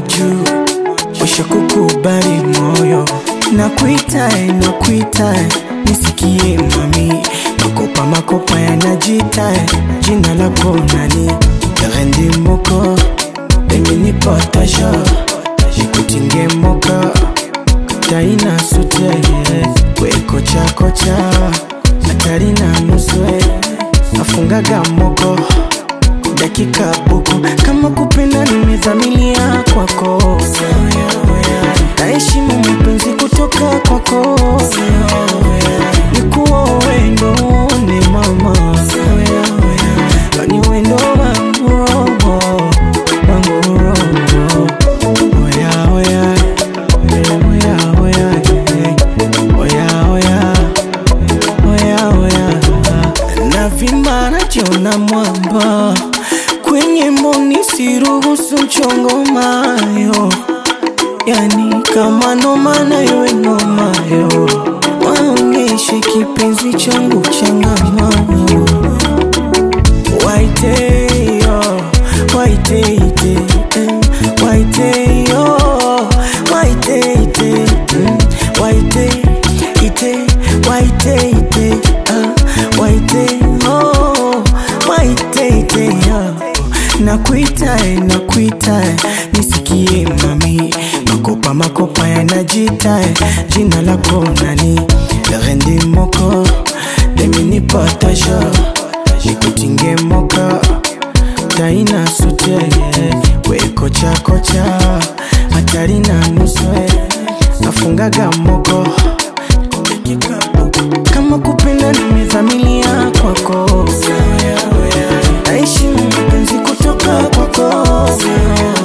juu, usha kukubali moyo, nakuita nakuita, nisikie mami, makopa makopa yanajita, jina lako nani? Rendi moko pengine potasha, nikutinge moka taina sute we kocha kocha hatari na nuswe afungaga moko dakika buku kama kupenda nimezamilia kwako naheshimu mapenzi kutoka kwako nikuwa wendo ni mama ni wendo wangu roho wangu roho oya oya oya oya oya oya oya oya navimba najiona mwamba kwenye mboni siruhusu mchongo mayo yani kama noma na iwe nomayo waonyeshe kipenzi changu changamano waiteyo waiteite eh, waiteyo waiteite mm, waiteite waiteite ah, waiteyo waiteite ah. nakuita nakuita nisikie mami makopa makopa yanajita jina lako nani rendi moko demini potasha nikutinge moka taina sute we kocha kocha hatari na nuswe afungaga moko kama kupenda nimezamilia kwako naishi mapenzi kutoka kwako